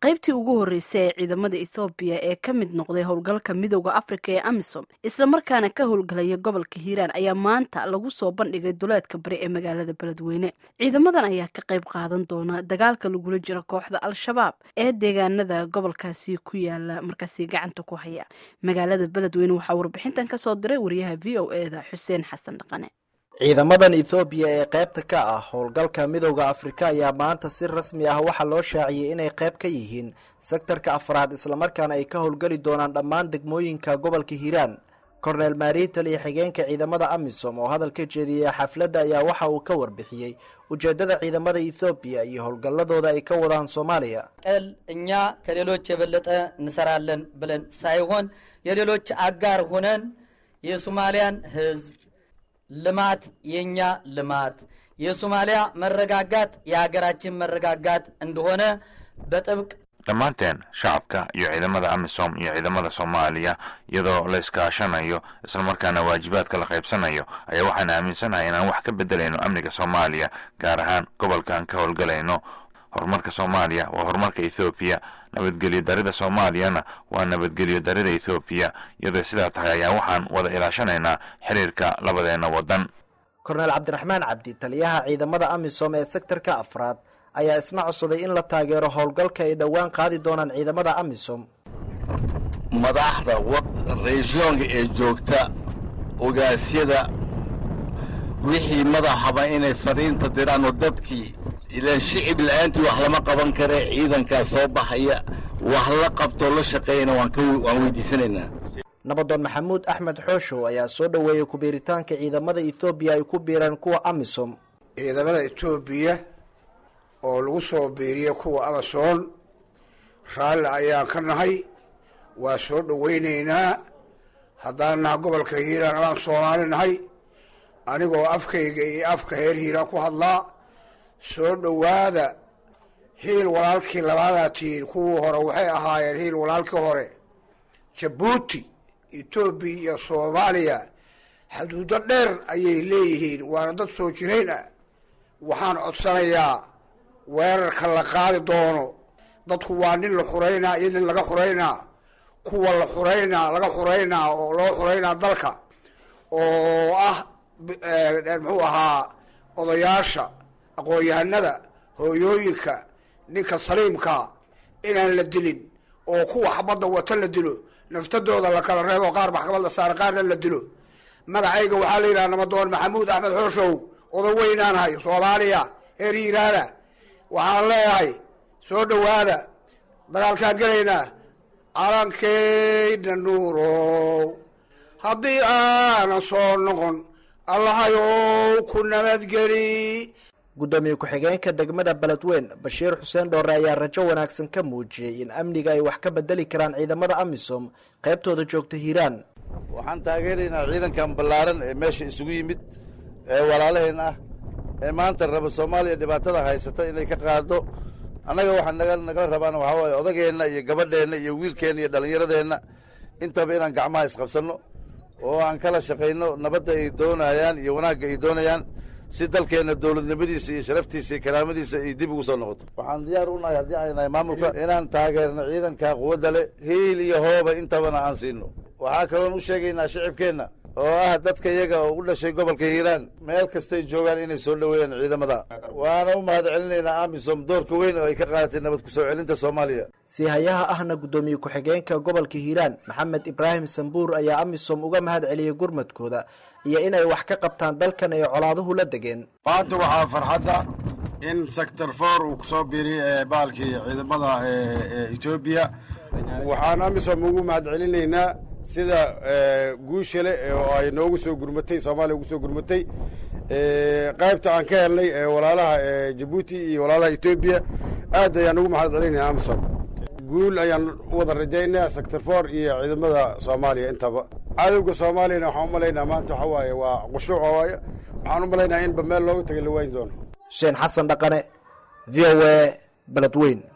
qaybtii ugu horreysay ee ciidamada ethoobiya ee ka mid noqday howlgalka midooda afrika ee amisom islamarkaana ka howlgalaya gobolka hiiraan ayaa maanta lagu soo bandhigay duleedka bari ee magaalada beledweyne ciidamadan ayaa ka qayb qaadan doona dagaalka lagula jiro kooxda al-shabaab ee deegaanada gobolkaasi ku yaala markaasi gacanta ku haya magaalada beledweyne waxaa warbixintan kasoo diray wariyaha v o e da xuseen xasan dhaqane ciidamadan ethoobiya ee qaybta ka ah howlgalka midooda afrika ayaa maanta si rasmi ah waxaa loo shaaciyey inay qayb ka yihiin sektarka afraad islamarkaana ay ka howlgeli doonaan dhammaan degmooyinka gobolka hiiraan korneel maariital iyo xigeenka ciidamada amisom oo hadal ka jeediyey xafladda ayaa waxa uu ka warbixiyey ujeeddada ciidamada ethoobiya iyo howlgalladooda ay ka wadaan soomaaliya ቀል እኛ ከሌሎች የበለጠ እንሰራለን ብለን ሳይሆን የሌሎች አጋር ሆነን የሶማሊያን ሕዝብ ልማት የእኛ ልማት የሶማሊያ መረጋጋት የሀገራችን መረጋጋት እንደሆነ በጥብቅ dhammaanteen shacabka iyo ciidamada amisom iyo ciidamada soomaaliya iyadoo la iskaashanayo islamarkaana waajibaadka la qaybsanayo ayaa waxaan aaminsanahay inaan wax ka bedelayno amniga soomaaliya gaar ahaan gobolkaan ka howlgalayno horumarka soomaaliya waa horumarka ethoobiya nabadgelyo darida soomaaliyana waa nabadgelyo darida ethoobiya iyadoo sidaa tahay ayaa waxaan wada ilaashanaynaa xiriirka labadeenna waddan korneel cabdiraxmaan cabdi taliyaha ciidamada amisom ee sektarka afraad ayaa isna codsaday in la taageero howlgalka ay dhowaan qaadi doonaan ciidamada amisom madaxda reesyoonka ee joogta ogaasyada wixii madaxaba inay fariinta diraan oo dadkii ilaan shicib la-aantii wax lama qaban kare ciidankaa soo baxaya wax la qabtoo la shaqeeyana waan weydiisanaynaa nabadoon maxamuud axmed xooshow ayaa soo dhoweeyey ku-biiritaanka ciidamada ethoobiya ay ku biiraan kuwa amisom ciidamada etoobiya oo lagu soo biiriya kuwa amason raalli ayaan ka nahay waa soo dhowaynaynaa haddaan naha gobolka hiiraan alaan soomaali nahay anigoo afkayga iyo afka heer hiiraan ku hadlaa soo dhowaada hiil walaalkii labaadaa tihiin kuwii hore waxay ahaayeen hiil walaalkii hore jabuuti etoobiya iyo soomaaliya xuduudo dheer ayay leeyihiin waana dad soo jirayn ah waxaan codsanayaa weerarka la qaadi doono dadku waa nin la xuraynaa iyo nin laga xuraynaa kuwa la xuraynaa laga xuraynaa oo loo xuraynaa dalka oo ah muxuu ahaa odayaasha aqoon-yahanada hooyooyinka ninka saliimka inaan la dilin oo kuwa xabadda wata la dilo naftadooda la kala reebo qaar maxkamad la saara qaarna la dilo magacayga waxaa la yidhaha nabadoon maxamuud axmed xooshow oda weynaanahay soomaaliya heer hiiraana waxaan leeyahay soo dhowaada dagaalkaan gelaynaa calankeyna nuurow haddii aanan soo noqon allahayow ku nabadgeli guddoomiye ku-xigeenka degmada beledweyn bashiir xuseen dhoore ayaa rajo wanaagsan ka muujiyey in amniga ay wax ka bedeli karaan ciidamada amisom qaybtooda joogta hiiraan waxaan taageeraynaa ciidankan ballaaran ee meesha isugu yimid ee walaalaheen ah ee maanta raba soomaaliya dhibaatada haysata inay ka qaado annaga waxaa naga nagala rabaana waxaa waaye odageenna iyo gabadheenna iyo wiilkeenna iyo dhallinyaradeenna intaba inaan gacmaha isqabsanno oo aan kala shaqayno nabadda ay doonayaan iyo wanaagga ay doonayaan si dalkeenna dowladnimadiisa iyo sharaftiisa iyo karaamadiisa ay dib ugu soo noqoto waxaan diyaar u nahay haddii ay nahay maamulka inaan taageerno ciidanka quwadda leh hiil iyo hooba intabana aan siino waxaa kaloon u sheegaynaa shicibkeenna oo ah dadka iyaga oo u dhashay gobolka hiiraan meel kastay joogaan inay soo dhoweeyaan ciidamada waana u mahad celinaynaa amisom doorka weyn oo ay ka qaadatay nabad ku soo celinta soomaaliya siihayaha ahna guddoomiye ku-xigeenka gobolka hiiraan maxamed ibraahim sambuur ayaa amisom uga mahad celiyey gurmadkooda iyo inay wax ka qabtaan dalkan ay colaaduhu la degeen maanta waxaa farxadda in sector for uu kusoo biiriy baalkii ciidamada etoobiya waxaan amisom ugu mahad celinaynaa sida guushale oo ay noogu soo gurmatay soomaaliya ugu soo gurmatay qaybta aan ka helnay walaalaha jabuuti iyo walaalaha etoobiya aad ayaan ugu mahad celinayna amisom guul ayaan u wada rajaynaa sector for iyo ciidamada soomaaliya intaba cadowga soomaaliyana waxaan u malaynaa maanta waxa waaye waa qushuuca waaye waxaan u malaynaa inba meel looga tagay la waayin doono xuseen xasan dhaqane v o a beledweyn